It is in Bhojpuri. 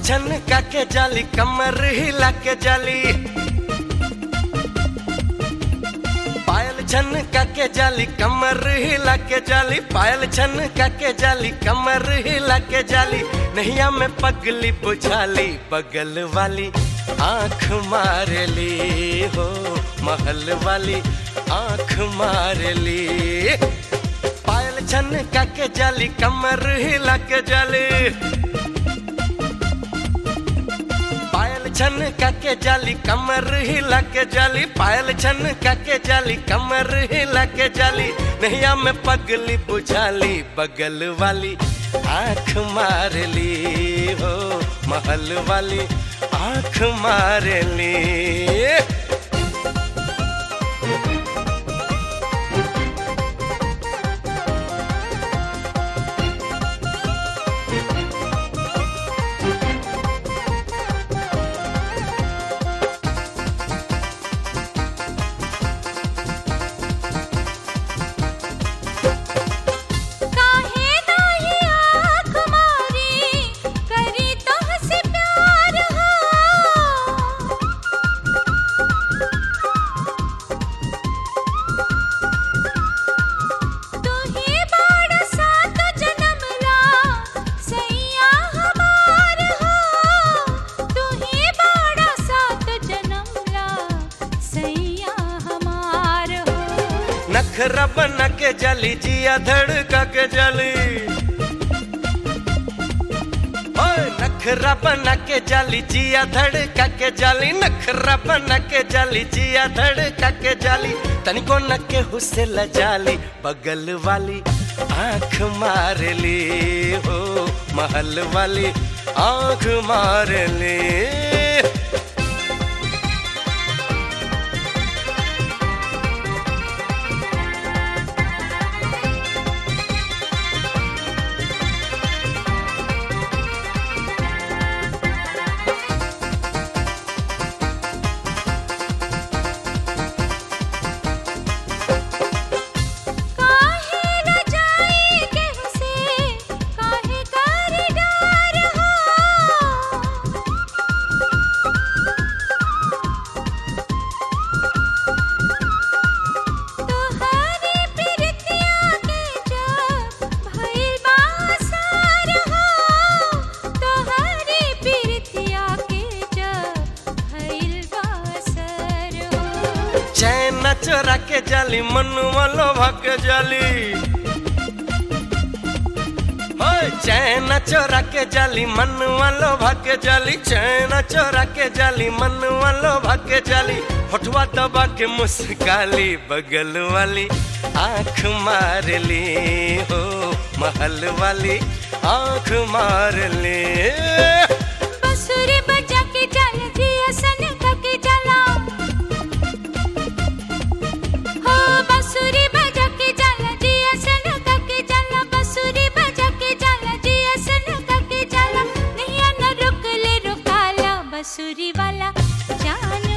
छन के जाली कमर हिला के जाली पायल छन के जाली कमर हिला के जाली पायल छन के जाली कमर हिला के जाली नैया में पगली बुझाली बगल वाली आंख मार ली हो महल वाली आंख मार ली पायल छन के जाली कमर हिला के जाली पायल छन के जाली कमर हिला के जाली पायल छन के जाली कमर हिला के जाली नैया में पगली बुझाली बगल वाली आंख मार ली हो महल वाली आंख मार ली काहे नाही आँख मारी करी तोहसे प्यार हो तू ही बाड़ा सात जन्म ला सैया हमार हो तू ही बाड़ा सात जन्म ला सैया हमार हो नखरा बना के जली जिया धड़का के जली ओए नखरा बना के जली जिया धड़का के जली नखरा बना के जली जिया धड़का के जली तनिको न के हुसे लजाली बगल वाली आंख मार ली हो महल वाली आंख मार ली काहे न जाई केहू से काहे कर डार हो तोहरी प्रीतिया के जब भइल बासार हो तोहरी प्रीतिया के जब भइल बासर हो चैन चोरा के जाली मनुआ लोभा के जाली ओए चैन चोरा के जाली मनुआ लोभा के जाली चैन चोरा के जाली मनुआ लोभा के जाली होठवा दबा के मुस्काली बगल वाली आंख मार ली हो महल वाली आंख मार ली बसुरी बजा के चल जिया सन के जला हो बसुरी बजा के चल जिया सन के जला बसुरी बजा के चल जिया सन के जला नैया न रुक ले रुकाला बसुरी वाला जान